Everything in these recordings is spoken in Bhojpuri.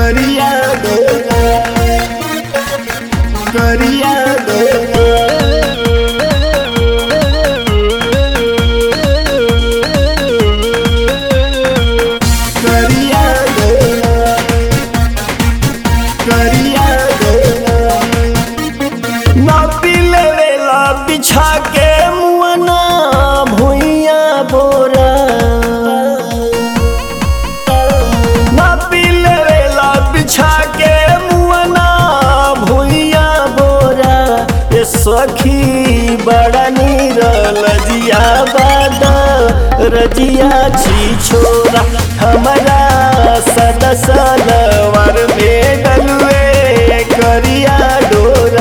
करिया डोरा करिया डोरा करिया डोरा करिया डोरा ना पीले वेला बिछा के मुअना भुइया बोरा ना पीले वेला बिछा के मुअना भुइया बोरा ये सखी बड़ा नीरल जिया बादा रजिया छी छोरा हमारा सदसलवर में डलवे करिया डोरा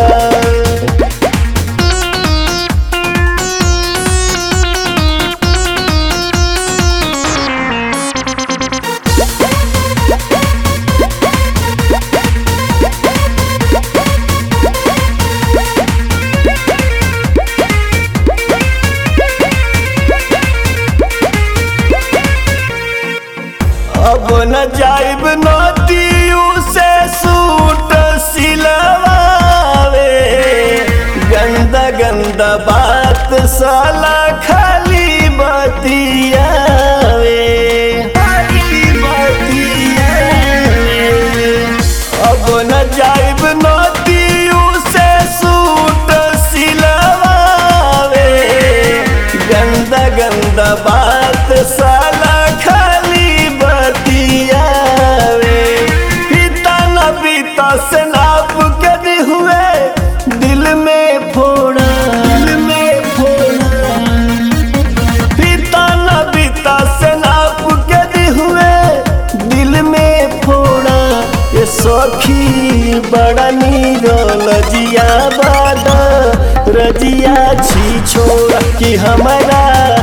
अब न जाइब नदियू से सूट सिलवावे गंदा गंदा बात साला खाली बतियावे खाली बतियावे अब न जाइब नदियू से सूट सिलवावे गंदा गंदा बात साला खाली बतियावे पिता न पिता से नाप के दी हुए दिल में फोड़ा दिल में फोड़ा पिता न पिता से नाप के दी हुए दिल में फोड़ा ये सखी बड़ा नीरल जिया बादा रजिया छी छोड़ा कि हमारा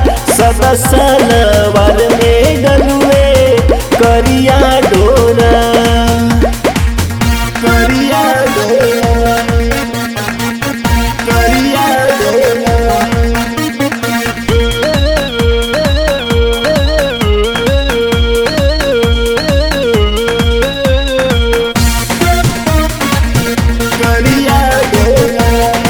सदसलवर में डलुए करिया डोरा करिया डोरा करिया डोरा करिया डोरा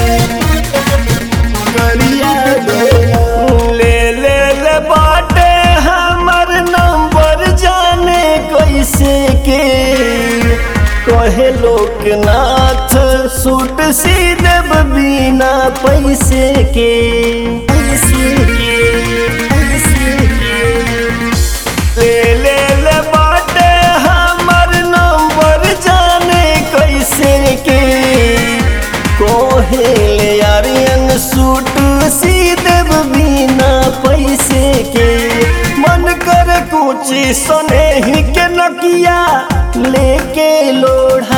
करिया डोरा ले ले ले बाटे हमर नंबर जाने कैसे के कहे लोकनाथ सूट सी देव बिना पैसे के पैसे के पैसे के ले ले ले बाटे हमर नंबर जाने कैसे के कोहे ले आर्यन सूट सी देव बिना पैसे के मन कर कुछ सने ही के नकिया लेके लोढ़ा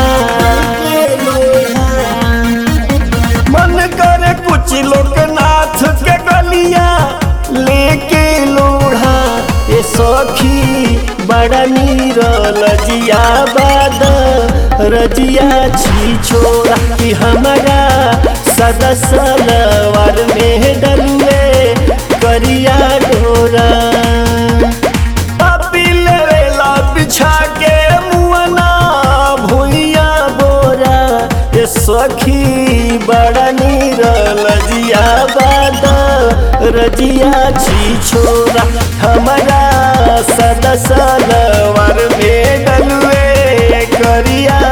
मन कर कुछ लोकनाथ के गलिया लेके लोढ़ा ये सखी बड़ा नीरल जिया बादा रजिया छी छोड़ा कि हमारा सदसलवर में डलुए करिया डोरा पिल वेला बिछा के मुअना भुइया बोरा ये सखी बड़ा नीरल जिया बादा रजिया छी छोरा हमारा सदसलवर में डलुए करिया